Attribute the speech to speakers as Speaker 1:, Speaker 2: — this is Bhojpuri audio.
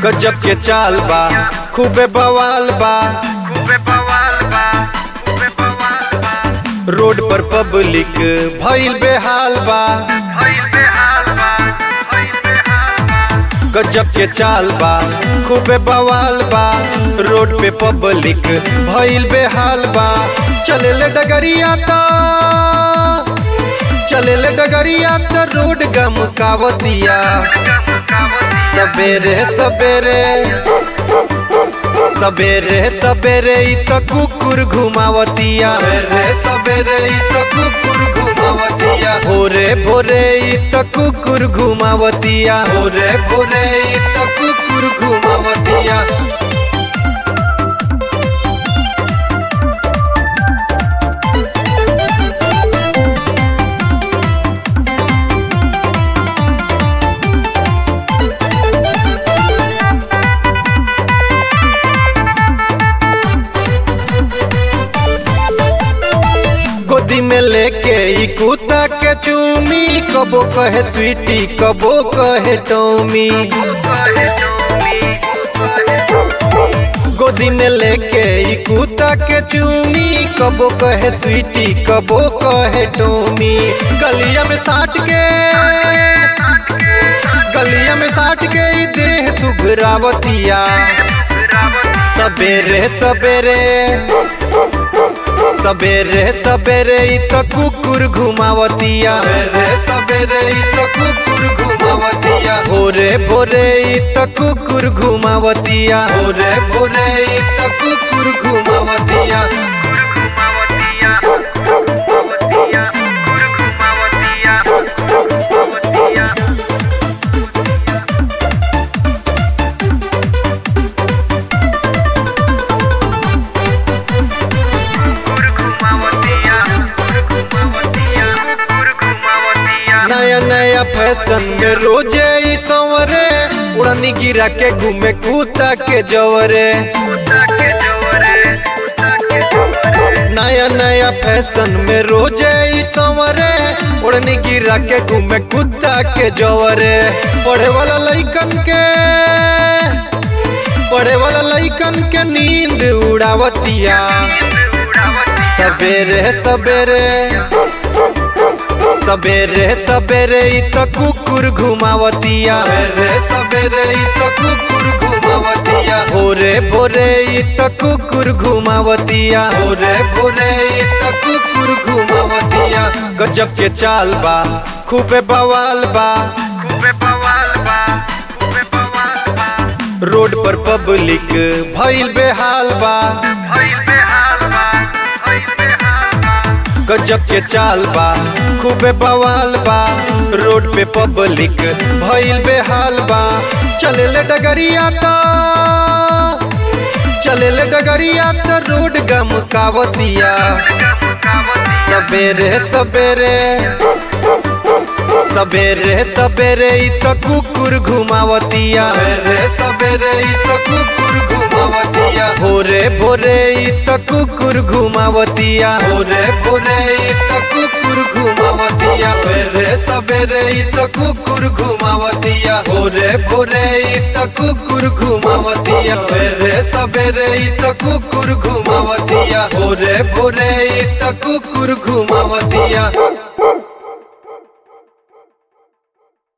Speaker 1: गजब के चाल बा खूबे बवाल बा
Speaker 2: खूबे बवाल बा खूबे बवाल बा
Speaker 1: रोड पर पब्लिक भइल बेहाल बा
Speaker 2: भइल बेहाल बा भइल बेहाल बा
Speaker 1: गजब के चाल बा खूबे बवाल बा रोड पे पब्लिक भइल बेहाल बा चले ले डगरिया त चले ले डगरिया त रोड गमकावतिया सबेरे सबेरे सबेरे सबेरे इ त कुकुर घुमावतिया सबेरे सबेरे इ त कुकुर घुमावतिया भोरे भोरे इ त कुकुर घुमावतिया भोरे भोरे इ त कुकुर घुमावतिया गोदी में लेके ई कुत्ता के चूमी कबो कहे स्वीटी कबो कहे टोमी
Speaker 2: कहे टोमी कहे
Speaker 1: गोदी में लेके ई कुत्ता के चूमी कबो कहे स्वीटी कबो कहे टोमी गलिया में साट के गलिया में साट के ई देह सुघरावतिया सबेरे सबेरे सबेरे सबेरे इ त कुकुर घुमावतिया सबेरे सबेरे इ त कुकुर घुमावतिया भोरे भोरे इ त कुकुर घुमावतिया भोरे भोरे इ त कुकुर घुमावतिया
Speaker 2: घुमावतिया घुमावतिया घुमावतिया घुमावतिया घुमावतिया घुमावतिया घुमावतिया
Speaker 1: नया नया फैशन में रोजे ई संवरे उड़नी गिरा के घूमे कुत्ता के जवरे
Speaker 2: कुत्ता के जोरे कुत्ता के जोरे
Speaker 1: नया नया फैशन में रोजे ई संवरे उड़नी गिरा के घूमे कुत्ता के जवरे पढ़े वाला लइकन के पढ़े वाला लइकन के नींद उड़ावतिया सबेरे सबेरे सबेरे सबेरे इ त कुकुर घुमावतिया सबेरे सबेरे इ त कुकुर घुमावतिया भोरे भोरे इ त कुकुर घुमावतिया भोरे भोरे इ त कुकुर घुमावतिया गजब के चाल बा खूबे बवाल बा
Speaker 2: खूबे बवाल बा खूबे बवाल बा
Speaker 1: रोड पर पब्लिक भइल बेहाल बा
Speaker 2: भइल बेहाल बा भइल बेहाल बा
Speaker 1: गजब के चाल बा खूबे बवाल बा रोड पे पब्लिक भइल बेहाल बा चले ले डगरिया त चले ले डगरिया त रोड गमकावतिया सबेरे सबेरे सबेरे सबेरे इ त कुकुर घुमावतिया सबेरे सबेरे इ त कुकुर घुमावतिया भोरे भोरे इ त कुकुर घुमावतिया भोरे भोरे इ त कुकुर घुमावतिया सबेरे सबेरे इ त कुकुर घुमावतिया भोरे भोरे इ त कुकुर घुमावतिया सबेरे सबेरे इ त कुकुर घुमावतिया भोरे भोरे इ त कुकुर घुमावतिया